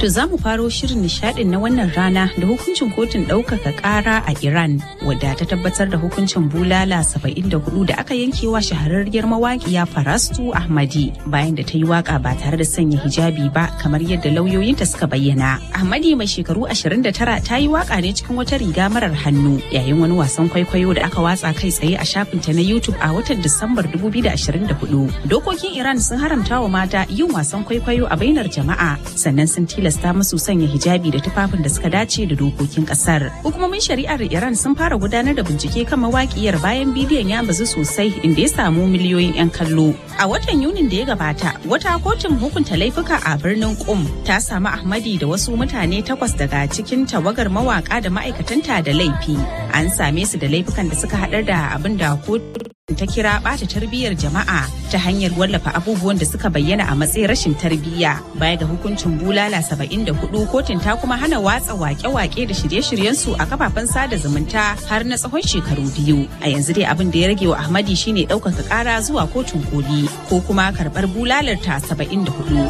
To za mu faro shirin nishadin na wannan rana da hukuncin kotun ɗaukaka ƙara a Iran wadda ta tabbatar da hukuncin bulala 74 da aka yankewa shahararriyar mawaƙiya Farastu Ahmadi bayan da ta yi waka ba tare da sanya hijabi ba kamar yadda lauyoyinta suka bayyana. Ahmadi mai shekaru 29 ta yi waka ne cikin wata riga marar hannu yayin wani wasan kwaikwayo da aka watsa kai tsaye a shafinta na YouTube a watan Disambar 2024. Dokokin Iran sun haramta wa mata yin wasan kwaikwayo a bainar jama'a sannan sun tilasta musu sanya hijabi da tufafin da suka dace da dokokin kasar. Hukumomin shari'ar Iran sun fara gudanar da bincike kan mawakiyar bayan bidiyon ya bazu sosai inda ya samu miliyoyin 'yan kallo. A watan Yunin da ya gabata, wata kotun hukunta laifuka a birnin Qum ta samu Ahmadi da wasu mutane takwas daga cikin tawagar mawaka da ma'aikatanta da laifi. An same su da laifukan da suka haɗar da abin da kotun ta kira ɓata tarbiyyar jama'a ta hanyar wallafa abubuwan da suka bayyana a matsayin rashin tarbiyya baya ga hukuncin bulala 74 kotun ta kuma hana watsa wake-wake da shirye-shiryen su a kafafen sada zumunta har na tsawon shekaru biyu a yanzu dai abin da ya rage wa ahmadi shine ɗaukaka ƙara zuwa kotun koli ko kuma karɓar bulalar ta 74